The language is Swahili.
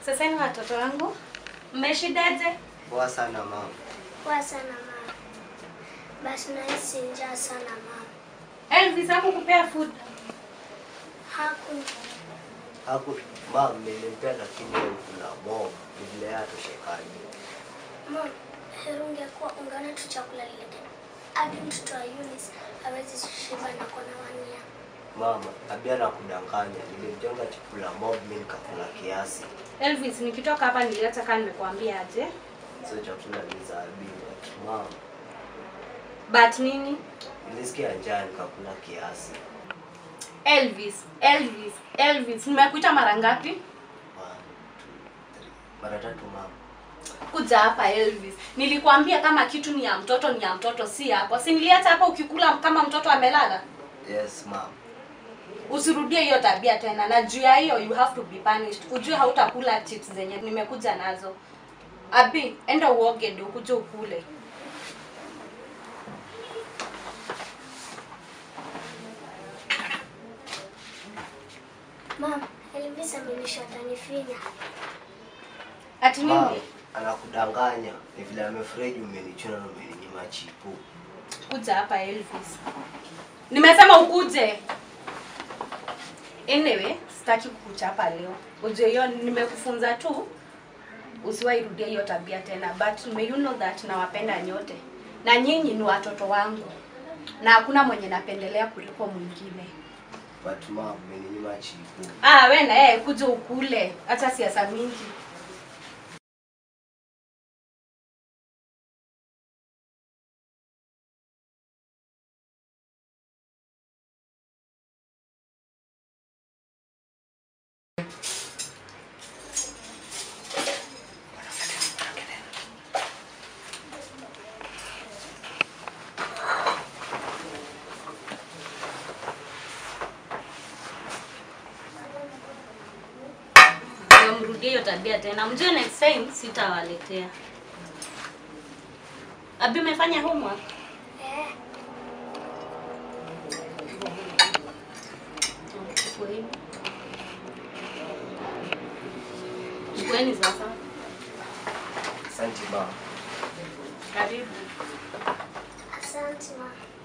Sasa ni watoto wangu, mmeshidaje? Poa sana mama. Poa sana mama. Basi nahisi njaa sana mama. Elvis hakukupea food? Haku Haku mama nilimpea lakini leo kuna mob vile hatoshekaji. mama, heri ungekuwa ungeona tu chakula lile. Hadi mtoto wa Eunice hawezi shiba na kona wania. Mama, abia na kudanganya. Nilimjenga chakula mob mimi nikakula kiasi. Elvis, nikitoka hapa nilileta kama nimekuambia aje. Sio chakula ni za abiwa. Mama, But nini? nilisikia njaa nikakula kiasi. Elvis, Elvis, Elvis, nimekuita mara ngapi? One, two, three. Mara tatu mama. Kuja hapa Elvis. Nilikwambia kama kitu ni ya mtoto ni ya mtoto, si yako. Si niliacha hapa ukikula kama mtoto amelala? Yes mama. Usirudie hiyo tabia tena, na juu ya hiyo you have to be punished. Ujue hautakula chips zenye nimekuja nazo. Abi, enda uoge ndio ukuje ukule. Mama, Elvis amenisha atanifinya. Ati Mama, nini? anakudanganya. Ni vile amefurahi umenichuna na umeninyima chipu. Kuja hapa Elvis. Nimesema ukuje. Anyway, sitaki kukuchapa leo. Ujue hiyo nimekufunza tu usiwahi rudia hiyo tabia tena. But may you know that nawapenda nyote. Na nyinyi ni watoto wangu. Na hakuna mwenye napendelea kuliko mwingine. But mama, umeninyima chipu. Ah, we na yeye kuja ukule. Acha siasa mingi. Ndio mrudie hiyo tabia tena. Mjue next time sitawaletea. Abi umefanya homework? Eh, Chukueni. Chukueni sasa. Asante mama. Karibu. asante mama.